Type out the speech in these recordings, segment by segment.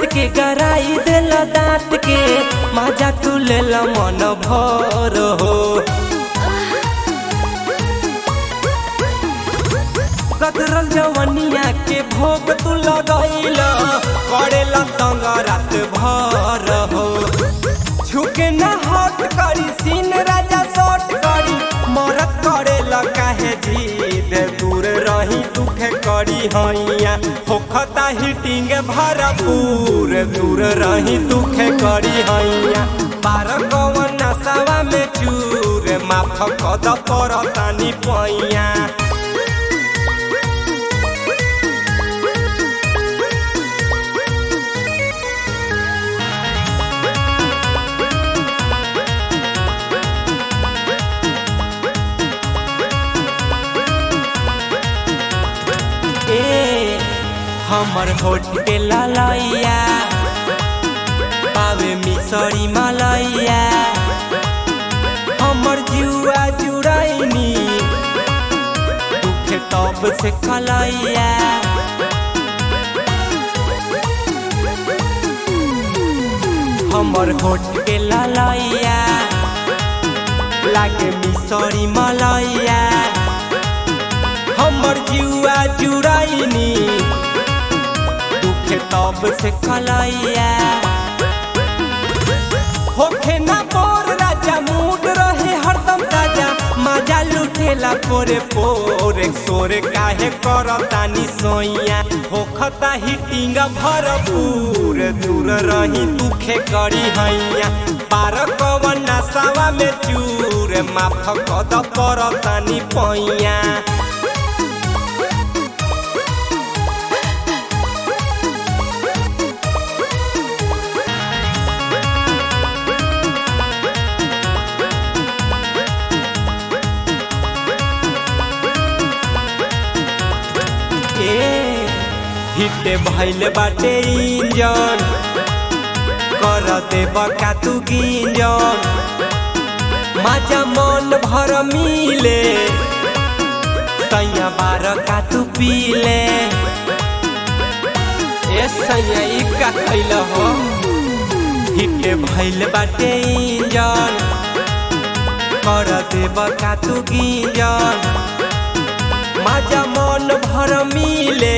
काट के गराई देला दांत के माजा तू लेला मन भर हो कदरल जवनिया के भोग तू लगैल करेला तंग रात भर हो झुके न हट करी सीन राजा शॉर्ट करी मरत करेला काहे जीद दूर रही दुखे करी हैया होखता हिटिंग भरपूर दूर रही दुखे करी हैया बार कवन नसावा में चूर माफ कद परतानी पैया ए हमर होठ के ललैया पावे मिसरी मलैया हमर जुआ जुड़ैनी दुखे तब से कलैया हमर होठ के ललैया लागे मिसरी मलैया हमर जुआ जुड़ैनी दुखे तब से कलैया होखे ना बोर राजा मूड रहे हरदम ताजा मजा लुटेला पोरे पोरे सोरे काहे करतानी सोइया होखता हिटिंग भरपूर दूर रही दुखे करी हैया पार कवन नसावा में चूर माफ कद परतानी पैया ए हिटे भइल बाटे इंजन कर देब का तू गिंजन माजा मन भर मिले सैया बार का तू पीले ए सैया ई का खैल हो हिटे भइल बाटे इंजन कर देब का तू गिंजन माजा मन भर मिले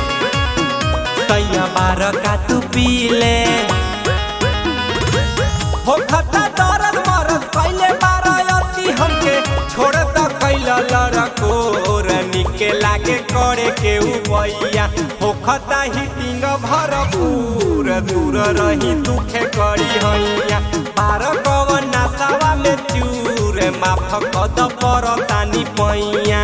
सैया बार का तू पीले हो खता दरद मरद कैले बार अति हमके छोड़ द कैला लड़कोर निके लागे करे के उपैया हो खता हिटिंग भरपूर दूर रही दुखे करी हैया बार कवन नसावा में चूर माफ कद परतानी पैया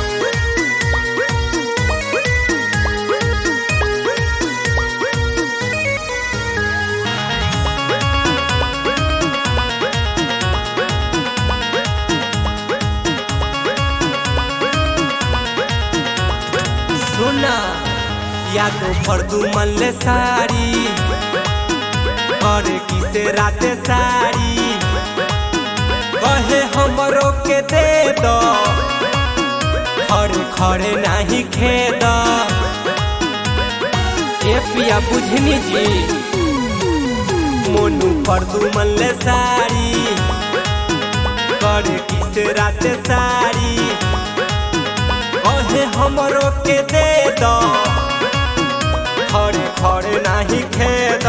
सुना या तो फर्दू मन ले साड़ी करे किसे राते साड़ी कहे हमरो के दे दो खड़े खड़े नहीं खेद ए पिया बुझनी जी मोनू फर्दू मन ले साड़ी करे किसे राते साड़ी कहे हमरो के दे दो खड़े खड़े नहीं खेद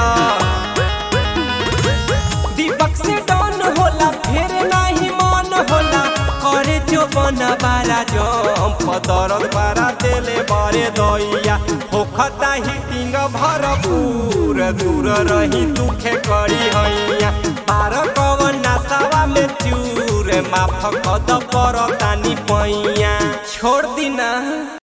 दीपक से डन होला फिर नहीं मन होला करे जो बना बारा जम दरद बारा देले बरे दैया होखता हिटिंग भरपूर दूर रही दुखे करी हैया पार कवन नसावा में चूर माफ कद परतानी पैया छोड़ दिना